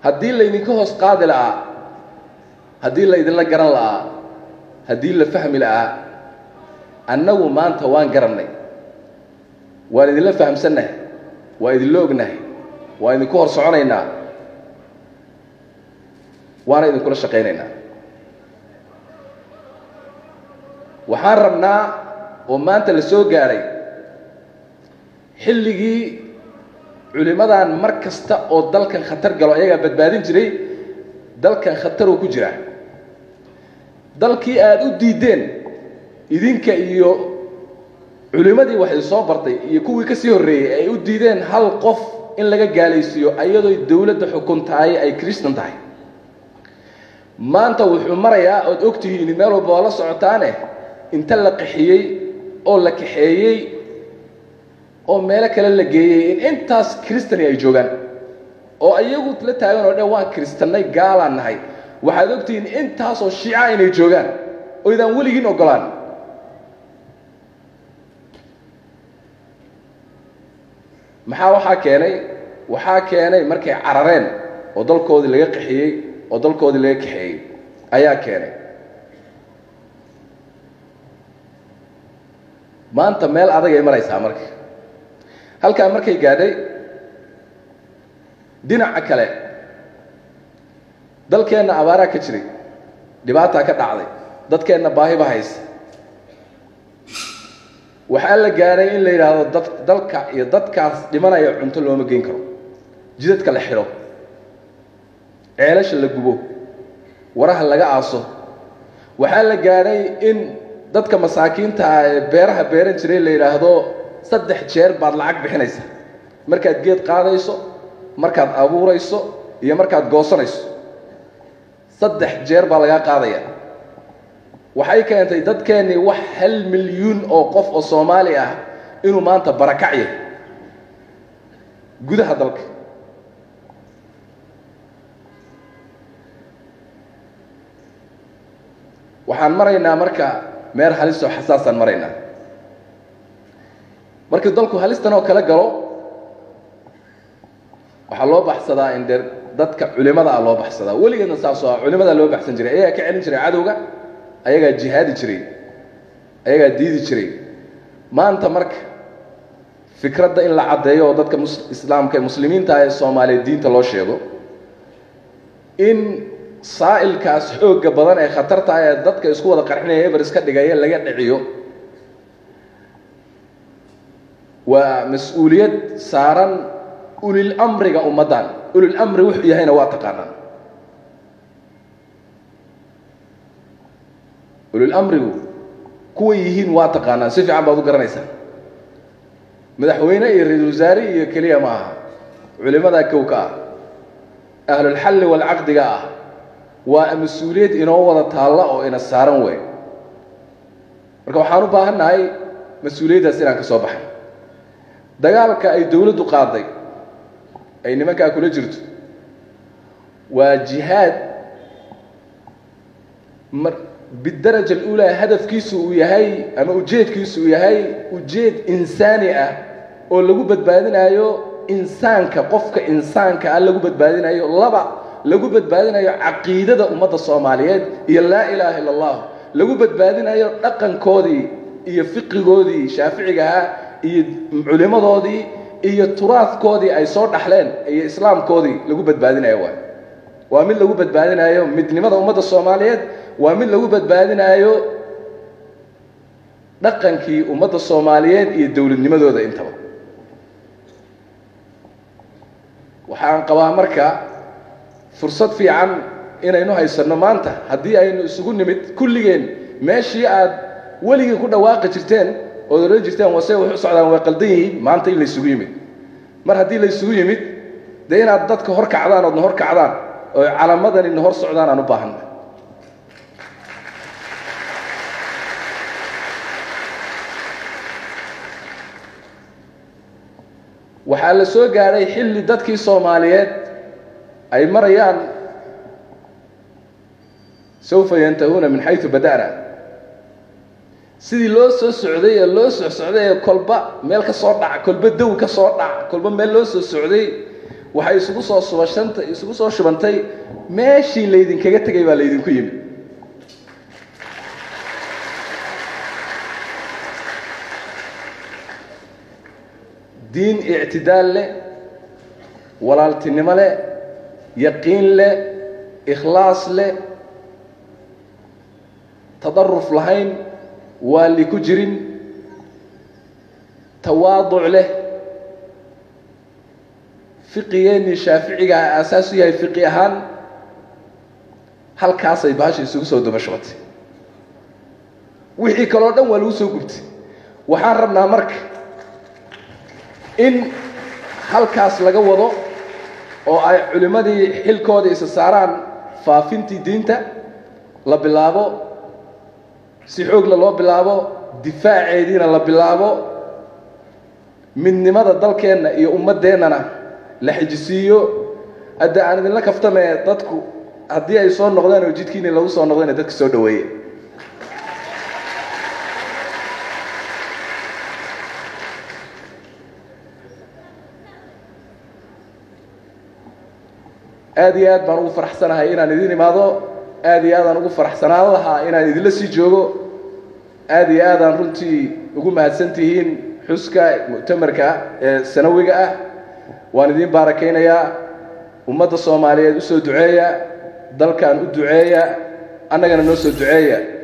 haddii laydinka hoos qaadi la'aa haddii laydinla garan la'aa haddii la fahmi la'aa annagu maanta waan garannay waan idinla fahamsannahay waa idinla ognahay waan idinku hor soconaynaa waana idinkula shaqaynaynaa waxaan rabnaa oo maanta la soo gaadhay xilligii culimmadan mar kasta oo dalkan khatar galo ayagaa badbaadin jiray dalkan khataruu ku jira dalkii aada u diideen idinka iyo culimmadii waxay soo bartay iyo kuwii ka sii horreeyey ay u diideen hal qof in laga gaalaysiiyo ayadoo dowladda xukun tahay ay kristan tahay maanta wuxuu marayaa ood og tihiin meel walba oo la socotaane inta la qaxiyey oo la kaxeeyey oo meelo kale la geeyey in intaas kristani ay joogaan oo iyagu la taagan oo dhan waan kristannay gaalaan nahay waxaad ogtihiin intaasoo shiica inay joogaan oydaan weligiin ogolaan maxaa waxaa keenay waxaa keenay markay carareen oo dalkoodii laga qaxiyey oo dalkoodii laga kaxeeyey ayaa keenay maanta meel adagay maraysaa marka halkaa markay gaadhay dhinaca kale dalkeenna abaaraa ka jiray dhibaataa ka dhacday dadkeenna baahiba haysa waxaa la gaadhay in la yidhaahdo dad dalka iyo dadkaas dhimanaya cunto looma geyn karo jidadka la xidho ceelasha la gubo waraha laga aaso waxaa la gaadhay in dadka masaakiinta ah ee beeraha beeran jiray la yidhaahdo saddex jeer baad lacag bixinaysa markaad geed qaadayso markaad abuurayso iyo markaad goosanayso saddex jeer baa lagaa qaadaya waxay keentay dadkeennii wax hal milyuun oo qof oo soomaali ah inuu maanta barakac yahay gudaha dalka waxaan maraynaa marka meer halisoo xasaasaan maraynaa markii dalku halistan oo kala galo waxaa loo baxsadaa in dee dadka culimadaa loo baxsadaa weligeedna saasoo ah culimadaa loo baxsan jiray ayagaa ka celin jiray cadowga ayagaa jihaadi jiray ayagaa diidi jiray maanta marka fikradda in la caddeeyo oo dadka mus islaamka ee muslimiinta ah ee soomaaliya diinta loo sheego in saa'ilkaas xoogga badan ee khatarta ah ee dadka isku wada qarxinaya eber iska dhigaya laga dhiciyo waa mas-uuliyad saaran ulil amriga ummaddan ulil amri wuxuu yahayna waa taqaanaan ulil amrigu kuway yihiin waa taqaanaan si fiican baad u garanaysaa madaxweyne iyo ra-isul wasaare iyo keliya ma aha culimadaa kow ka ah ahlulxalli walcaqdiga ah waa mas-uuliyad inoo wada taalla oo ina saaran wey marka waxaan u baahan nahay mas-uuliyaddaas inaan ka soo baxay dagaalka ay dowladdu qaaday ay nimankaa kula jirto waa jihaad mar bidaraja alulaa hadafkiisu uu yahay ama ujeedkiisu uu yahay ujeed insaani ah oo lagu badbaadinayo insaanka qofka insaanka ah lagu badbaadinayo laba lagu badbaadinayo caqiidada ummadda soomaaliyeed iyo laa ilaaha illa allah lagu badbaadinayo dhaqankoodii iyo fiqigoodii shaaficigahaa iyo culimadoodii iyo turaadkoodii ay soo dhaxleen iyo islaamkoodii lagu badbaadinayo waay waa mid lagu badbaadinayo midnimada ummadda soomaaliyeed waa mid lagu badbaadinayo dhaqankii ummadda soomaaliyeed iyo dowladnimadooda intaba waxaan qabaa marka fursad fiican inaynu haysanno maanta haddii aynu isugu nimid kulligeen meeshii aad weligii ku dhawaaqi jirteen ood odhan jirteen wase wax u socdaan way qaldan yihiin maanta in laysugu yimid mar haddii laysugu yimid dee inaad dadka hor kacdaan oodna hor kacdaan oo calamadanina hor socdaan aan u baahanna waxaa la soo gaadhay xilli dadkii soomaaliyeed ay marayaan sawfa yantahuuna min xaysu bada'na sidii loo soo socday ee loo soo socday ee kolba meel ka soo dhac kolba dow ka soo dhac kolba meel loo soo socday waxay isugu soo subashanta isugu soo shubantay meeshii laydinkaga tegay baa laydinku yimid diin ictidaal leh walaaltinimo leh yaqiin leh ikhlaas leh tadaruf lahayn waali ku jirin tawaaduc leh fiqigeennii shaaficiga aasaas u yahay fiqi ahaan halkaasay baasha isugu soo dabashootay wixii kaloo dhan waa lagu soo gubtay waxaan rabnaa marka in halkaas laga wado oo ay culimmadii xilkooda isa saaraan faafintii diinta la bilaabo si xoogla loo bilaabo difaaceediina la bilaabo midnimada dalkeenna iyo ummaddeennana la xijisiiyo hadda aan idinla kaftamee dadku haddii ay soo noqdeen oo jidkiini lagu soo noqdayna dadka soo dhaweeye aad iyo aad baan ugu faraxsanahay inaan idin imaado aad iyo aadaan ugu faraxsanaan lahaa inaan idinla sii joogo aad iyo aadaan runtii ugu mahadsan tihiin xuska muctamarka ee sanawiga ah waan idiin baarakaynayaa ummadda soomaaliyeed u soo duceeya dalkan u duceeya annagana noo soo duceeya